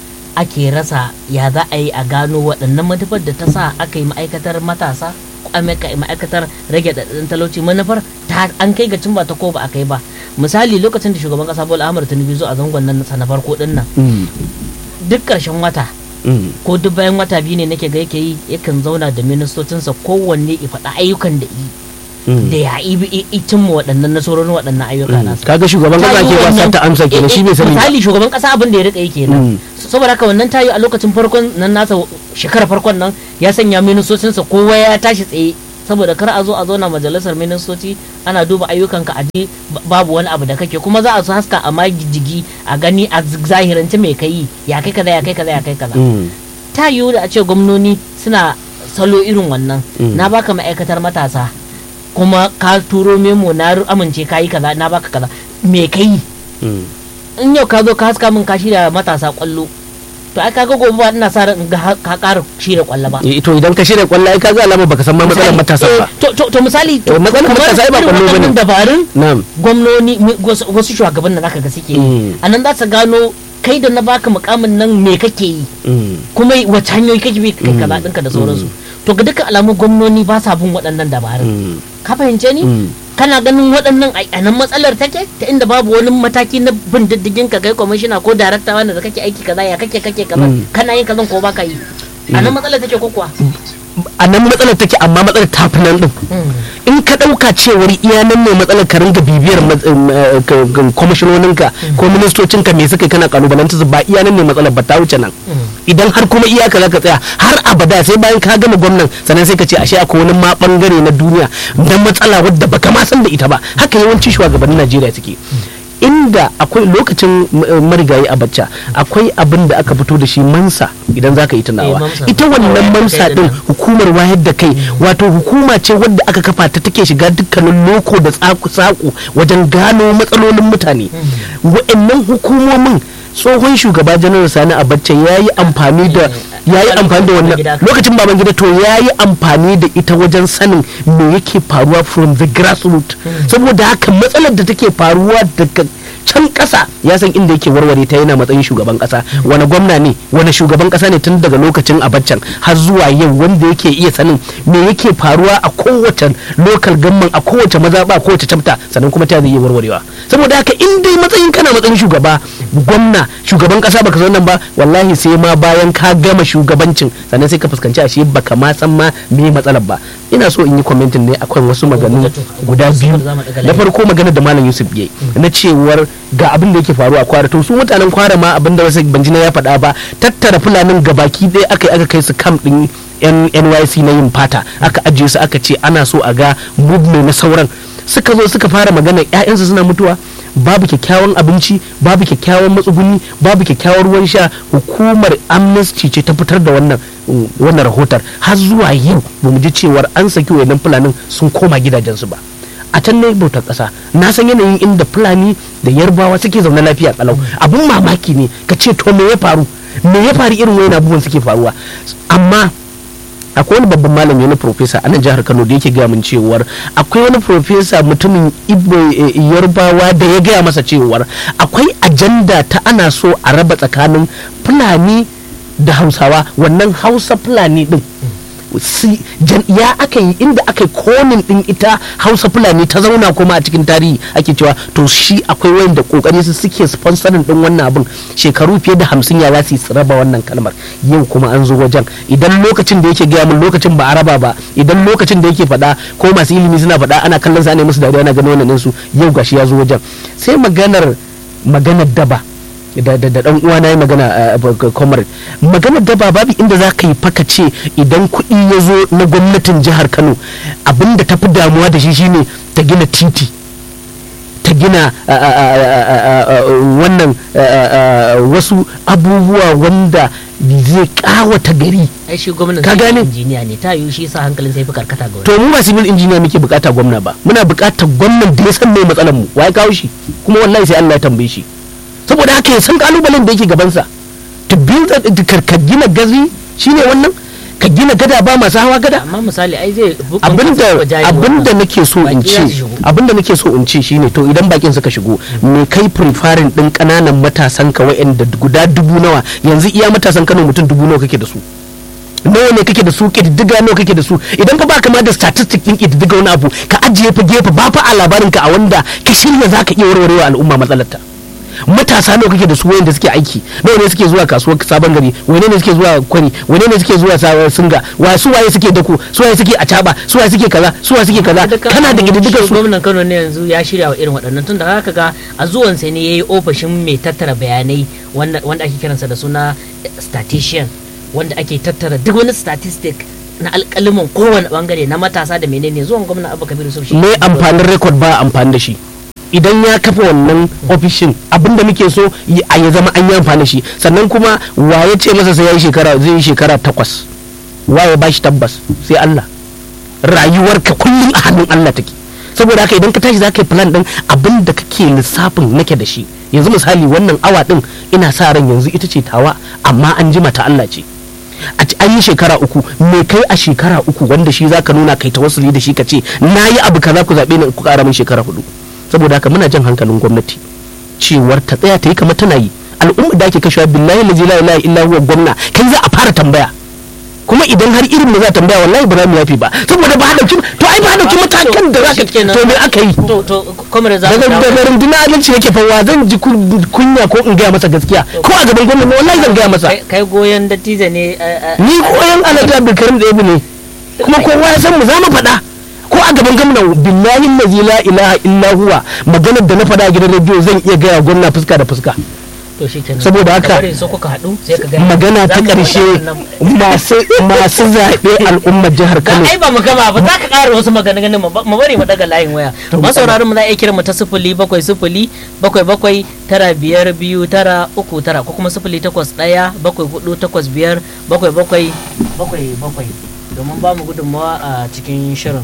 S1: ake rasa ya za a yi a gano waɗannan manufar da ta sa aka yi ma'aikatar matasa ko aka yi ma'aikatar rage ɗaɗɗin talauci manufar ta an kai ga cimma ta ko ba a kai ba misali lokacin da shugaban ƙasa bola ahmad tinubu zo a zangon nan sa na farko ɗin nan
S2: mm,
S1: duk ƙarshen wata
S2: mm,
S1: ko duk bayan wata biyu ne nake ga yake yi yakan zauna da ministocinsa kowanne ya faɗa ayyukan da yi
S2: mm.
S1: da ya yi cimma waɗannan nasarorin waɗannan ayyuka
S2: Mm.
S1: nasa
S2: kaga shugaban kasa ke ba ta amsa kenan shi bai sani ba
S1: misali shugaban kasa abin da ya rika yi
S2: Mm.
S1: kenan saboda haka wannan tayi a lokacin farkon nan nasa shekarar farkon nan ya sanya ministocinsa kowa ya tashi tsaye saboda kar a zo a zauna majalisar ministoci ana duba ayyukan ka aje babu wani abu da kake kuma za a su haska a majigi a gani a zahirance mai kai ya kai kaza ya kai kaza ya kai kaza
S2: Mm,
S1: ta yiwu da a ce gwamnoni suna salo irin wannan
S2: Mm.
S1: na baka ma'aikatar matasa kuma ka turo memo na ru- amince ka yi kaza na baka kaza me ka yi
S2: mm.
S1: in yau ka zo ka haska min ka shirya matasa kwallo to ai kaga gobe ba ina sa ran in ga ha- ka ƙara shirya kwallo ba
S2: Eh, to idan ka shirya kwallo ai kaga alama baka san ma matsalar matasa
S1: Eh,
S2: ba
S1: to to to misali
S2: To, matsalar
S1: kamar
S2: matasa ai ba
S1: irin
S2: kwallo bane.
S1: waɗannan dabarun
S2: na'am
S1: gwamnoni mi- wasu wasu shugaban da zaka ga suke yi
S2: Mm.
S1: a nan za su gano kai da na baka mukamin nan me kake yi
S2: Mm,
S1: kuma wace hanyoyi kake bi kai kaza ɗinka da sauransu to ga dukkan alamu gwamnoni ba sa bin waɗannan dabarun
S2: mm,
S1: ka fahimce ni
S2: mm.
S1: kana ganin waɗannan a a nan matsalar take ta inda babu wani mataki na bin diddigin ka kai kwamishina ko darakta wanda da kake aiki kaza ya kake kake kaza
S2: Mm.
S1: kana yin kazan ko baka yi a nan matsalar take ko kuwa
S2: a nan matsalar take amma matsalar ta fi nan din in ka ɗauka cewar iya nan ne matsalar ka ringa bibiyar mat- em, eh, ka- ka- kwamishinoninka ko ministocinka me suka yi kana kalubalanta su ba iya nan ne matsalar ba ta wuce nan idan har kuma iyaka za ka tsaya har abada sai bayan ka gama gwamnan sannan sai ka ce ashe akwai wani ma bangare na duniya na matsala wadda baka ma san da ita ba haka yawanci shugabannin najeriya suke inda akwai lokacin eh, marigayi a bacca akwai abin da aka fito da shi mansa idan za ka yi
S1: Eh,
S2: tunawa
S1: Mamsa.
S2: ita wannan
S1: Wayar da
S2: mansa
S1: kai
S2: din
S1: din nan.
S2: hukumar wayar da kai wato hukuma ce wadda aka kafa ta take shiga dukkanin loko da tsaku-tsaku wajen gano matsalolin mutane wa'annan hukumomin tsohon shugaba janar sani abacha ya yi amfani da ya yi amfani da wannan
S1: Babangida.
S2: lokacin baban gida to ya yi amfani da ita wajen sanin me yake faruwa from the grassroots saboda haka matsalar da take faruwa daga can kasa ya san inda yake warware ta yana matsayin shugaban kasa wani gwamna ne wani shugaban kasa ne tun daga lokacin abacan har zuwa yau wanda yake iya sanin me yake faruwa a kowace local government a kowace mazaba a kowace chapter sannan kuma ta zai iya warwarewa saboda haka in dai matsayin kana matsayin shugaba gwamna shugaban kasa baka san nan ba wallahi sai ma bayan ka gama shugabancin sannan sai ka fuskanci ashe baka ma san ma me matsalar ba ina so in yi commenting ne akwai wasu maganu guda biyu na farko magana da malam yusuf yayi na cewar ga abin da yake faruwa a kwara to su mutanen kwara ma abin da wasu banjina ya faɗa ba tattara fulanin gabaki ɗaya aka yi aka kai su kam ɗin yan nyc na yin fata aka ajiye su aka ce ana so a ga movement na sauran suka zo suka fara magana 'ya'yansu suna mutuwa babu kyakkyawan abinci babu kyakkyawan matsuguni babu kyakkyawan ruwan sha hukumar amnesty ce ta fitar da wannan wannan rahotar har zuwa yau ba mu ji cewar an saki wayannan fulanin sun koma gidajensu ba a can ne bautar ƙasa na san yanayin inda fulani da yarbawa suke zaune lafiya kalau abun mamaki ne ka ce to me ya faru me ya faru irin wayan abubuwan suke faruwa amma akwai wani babban malami wani profesa a nan jihar kano da yake gaya min cewar akwai wani profesa mutumin ibo yarbawa da ya gaya masa cewar akwai ajanda ta ana so a raba tsakanin fulani da hausawa wannan hausa fulani din ya aka yi inda aka yi konin din ita hausa fulani ta zauna kuma a cikin tarihi ake cewa to shi akwai wanda kokari su suke sponsorin din wannan abin shekaru fiye da hamsin ya za su raba wannan kalmar yau kuma an zo wajen idan lokacin da yake gaya min lokacin ba a raba ba idan lokacin da yake faɗa ko masu ilimi suna faɗa ana kallon sa ne musu dariya ana ganin wannan su yau gashi ya zo wajen sai maganar maganar daba da da dan uwa na yi magana comrade magana da ba babu inda za ka yi faka ce idan kuɗi ya zo na gwamnatin jihar kano abinda ta fi damuwa da shi shine ta gina titi ta gina wannan wasu abubuwa wanda zai kawata gari
S1: ai shi gwamnan
S2: Ka gane?
S1: injiniya ne ta yiwu shi sa hankalin sai fi karkata ga wani
S2: to mu ba civil engineer muke bukata gwamna ba muna bukatar gwamnan da ya san mai matsalar mu wai kawo shi kuma wallahi sai Allah ya tambaye shi saboda haka ya san kalubalen da yake gabansa to build a- ka ka gina gazi shine wannan ka gina gada ba masu hawa gada
S1: amma misali ai zai
S2: abinda abinda nake so in ce abinda nake so in ce shine to idan bakin suka shigo me kai preferring din kananan matasan ka wa'anda guda dubu nawa yanzu iya matasan Kano mutum dubu nawa kake da su nawa ne kake da su ƙididdiga nawa kake da su idan fa baka ma da statistic din ƙididdiga wani abu ka ajiye fa gefe ba fa a labarin ka a wanda ka shirya zaka iya warwarewa al'umma matsalarta matasa nawa kake da su wayanda suke aiki nawa ne suke zuwa kasuwar sabon gari wane ne suke zuwa kwari wane ne suke zuwa sabon singa wa su waye suke dako su waye suke acaba su waye suke kaza su waye suke kaza kana da ƙididdigar su
S1: gwamnan Kano ne yanzu ya shirya wa irin waɗannan tun da haka ga a zuwan sai ne yayi ofishin mai tattara bayanai wanda wanda ake kiransa da suna statistician wanda ake tattara duk wani statistic na alƙaliman kowane bangare na matasa da menene zuwan gwamnan Abba Kabir Yusuf shi
S2: me amfanin record ba amfani da shi idan ya kafa wannan ofishin abinda muke so yi- a ya zama an yi amfani da shi sannan kuma wa ya ce masa sai ya yi shekara zai yi shekara takwas wa ya bashi tabbas sai Allah rayuwarka kullum a hannun Allah take saboda haka idan ka tashi za ka yi plan din abin da kake lissafin nake da shi yanzu misali wannan awa din ina sa ran yanzu ita ce tawa amma an jima ta Allah ce a ci- an yi shekara uku me kai a shekara uku wanda shi zaka nuna kai tawassuli da shi ka ce na yi abu kaza ku zaɓe ni ku ƙara min shekara hudu saboda haka muna jan hankalin gwamnati cewar ta tsaya ta yi kamar tana yi al'umma da ake kashewa billahi la ilaha illa huwa gwamna kai za a fara tambaya kuma idan har irin mu za a tambaya wallahi ba za mu yafi ba saboda ba dauki to ai ba dauki matakan da zaka to me aka yi
S1: to to kwamar za
S2: daga
S1: mu
S2: daga rundunar adalci yake fa wa zan ji kun- kunya ko in gaya masa gaskiya ko a gaban gwamnati wallahi zan gaya masa
S1: kai- kai goyon dattijo ne eh, eh,
S2: ni koyan alhaji abdulkarim da yabi ne kuma kowa ya san mu za mu faɗa ko a gaban gwamna billahi allazi la ilaha illa huwa maganar da na faɗa a gidan rediyo zan iya gaya gwamna fuska da fuska
S1: to shikenan
S2: Saboda haka-
S1: Ka bari so kuka haɗu sai ka ga
S2: magana
S1: za
S2: ta
S1: mu
S2: ƙarshe
S1: faɗa wannan.
S2: masu masu zaɓe al'ummar jihar
S1: Ga
S2: kano
S1: ai ba mu gama ba za ka ƙara wasu maganganun mu ba- mu bari mu daga layin waya masauraran mu za a iya kiran mu ta sifili bakwai sifili bakwai bakwai tara biyar biyu tara uku tara ko kuma sifili takwas ɗaya bakwai hudu takwas biyar bakwai bakwai bakwai bakwai domin ba mu gudunmawa a cikin shirin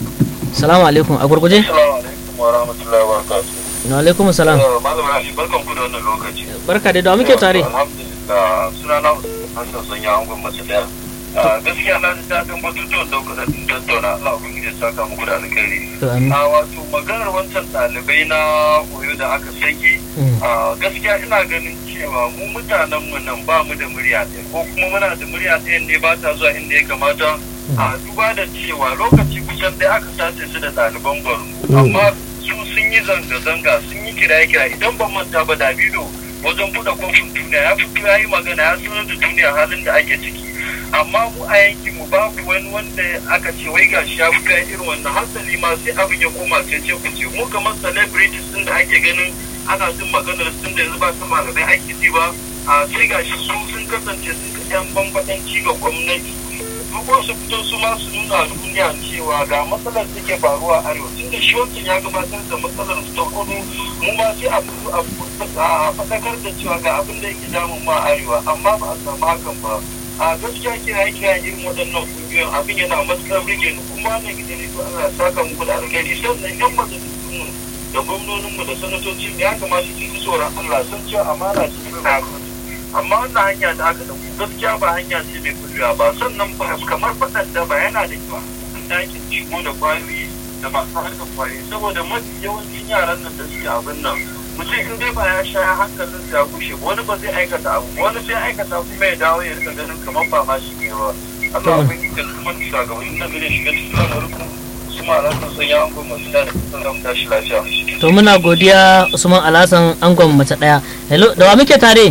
S1: salamu alaikum a gurguje
S5: Assalamu alaikum wa rahmatullahi wa barakatuh.
S1: wa alaikum salam
S5: Eh, Malam Ali, barkan ku da wannan lokaci.
S1: barka da dawa muke tare
S5: Alhamdulillah, suna na Hassan Sanya Angon Masalaya. Gaskiya na ji daɗin batutuwan da kuka daɗin tattauna Allah ubangiji ya saka muku da alkhairi.
S1: to amin
S5: A wato maganar wancan ɗalibai na koyo da aka saki
S1: Mm.
S5: a gaskiya ina ganin cewa mu mutanen mu nan ba mu da murya ɗaya ko kuma muna da murya ɗaya ne ba ta zuwa inda ya kamata a duba da cewa lokaci kusan ɗaya aka sace su da ɗaliban Borno amma su sun yi zanga-zanga sun yi kiraye-kiraye idan ban manta ba Davido wajen buɗe kofin duniya ya fito ya yi magana ya sanar da duniya halin da ake ciki amma mu a yankin mu babu wani wanda aka ce wai gashi ya fito ya irin wannan hasali ma sai abin ya koma sai ce ku ce mu kamar celebrities din da ake ganin ana jin maganar sun da yanzu ba su malamai ake ji ba a sai gashi su sun kasance sun ka yan bambadanci ga gwamnati ko su fito su ma su nuna duniya cewa ga matsalar da ke faruwa a arewa tun da shi wancan ya gabatar da matsalar su ta kudu mu ma sai a fito a faɗakar da cewa ga abin da yake damun ma a arewa amma ba a samu hakan ba a gaskiya kira kira irin waɗannan kungiyoyin abin yana matuƙar rike ni kuma wannan gidan rediyo Allah ya saka muku da alkhairi sannan yan majalisun da gwamnoninmu da sanatocin ya kamata su ji tsoron Allah sun cewa amana ce ta amma wannan hanya da aka dauko gaskiya ba hanya ce mai kullewa ba sannan ba kamar faɗan da ba yana da kyau an dakin shigo da kwayoyi da masu harkar kwayoyi saboda mafi yawancin yaran nan da suke abin nan mutum in dai ba ya sha hankalin sa ya kushe wani ba zai aikata abu wani sai aikata kuma ya dawo ya rika ganin kamar ba ma shi ne ba Allah ya yi da kuma shugabannin nan gare shiga cikin lamarin su ma alaƙar sun ya angon masu da kusan zama tashi lafiya.
S1: to muna godiya usman alasan angon mace daya hello da wa muke tare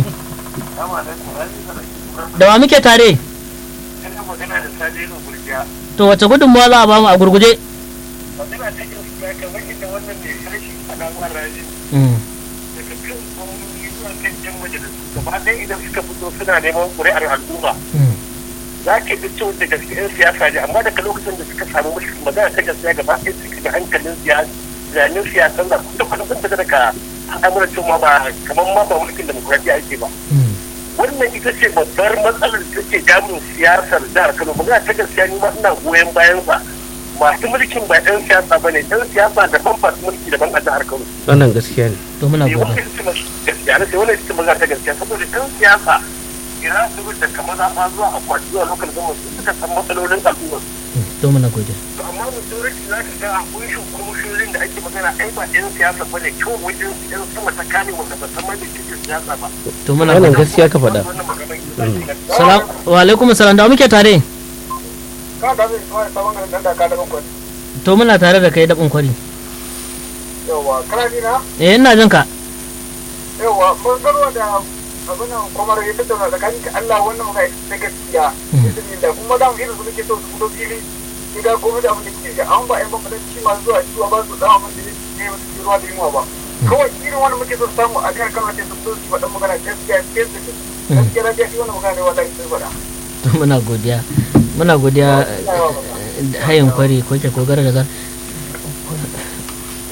S1: da wa muke tare
S5: Ina magana da Sadiru Gurjiya.
S1: to wace gudunmawa za a bamu a gurguje
S5: Magana ta gaskiya kamar inda wannan mai harshe a ɗan raji
S1: Mm,
S5: daga kan gwamnati zuwa kan jan majalisu gaba ɗaya idan suka fito suna neman ƙuri'ar al'umma
S1: mm,
S5: za ka bi cewa da gaske 'yan siyasa ne amma daga lokacin da suka samu mulki magana ta gaskiya gaba ɗaya suka ga hankalin siyasa zanen siyasan da kuma kuma sun fita daga al'amuran cewa ba kamar ma ba mulkin demokuraɗiyya ake ba
S1: mm.
S5: wannan ita ce babbar matsalar da take damun siyasar jihar kano magana ta gaskiya ni ma ina goyon bayan sa masu mulkin ba 'yan siyasa ba ne 'yan siyasa daban masu mulki daban a jihar kano
S2: wannan gaskiya ne
S1: to muna
S5: ne
S1: godiya
S5: wannan ita ce gaskiya na sai wannan ita ce magana ta gaskiya saboda 'yan siyasa ina su da kamar zaɓa zuwa akwati zuwa lokacin zama su suka san matsalolin al'umma
S1: Mm, to muna godiya
S5: to amma majority za ka ga a kunshin komishiyoyin da ake magana ai ba 'yan siyasa ba ne kawai wajen 'yan sama ta kane wanda ba san ma me cikin siyasa ba
S1: to muna
S2: wannan
S1: godiya
S2: gaskiya ka faɗa
S5: wannan magana ita ce
S1: salam wa alaikum salam da wa muke tare
S5: ka da zai kawai sabon garin da ka da bakwai
S1: to muna tare da kai dabin kwari
S5: yawa kana ji na
S1: eh ina jin ka
S5: yawa mun garwa da abin nan kwamar ya tattauna tsakanin ka Allah wannan magana ita ta gaskiya izinin da kuma da mu irin su muke so su fito fili su ga komai da abin da ke an ba yan bambanci masu zuwa ciwa ba su da abin da ne ba su ruwa da yunwa ba kawai irin wani muke so su samu a kan kan su fito su faɗa magana gaskiya gaskiya gaskiya da gaskiya wannan magana ne wallahi sai faɗa
S1: to muna godiya muna godiya eh, hayin kwari ko ke kogara da gar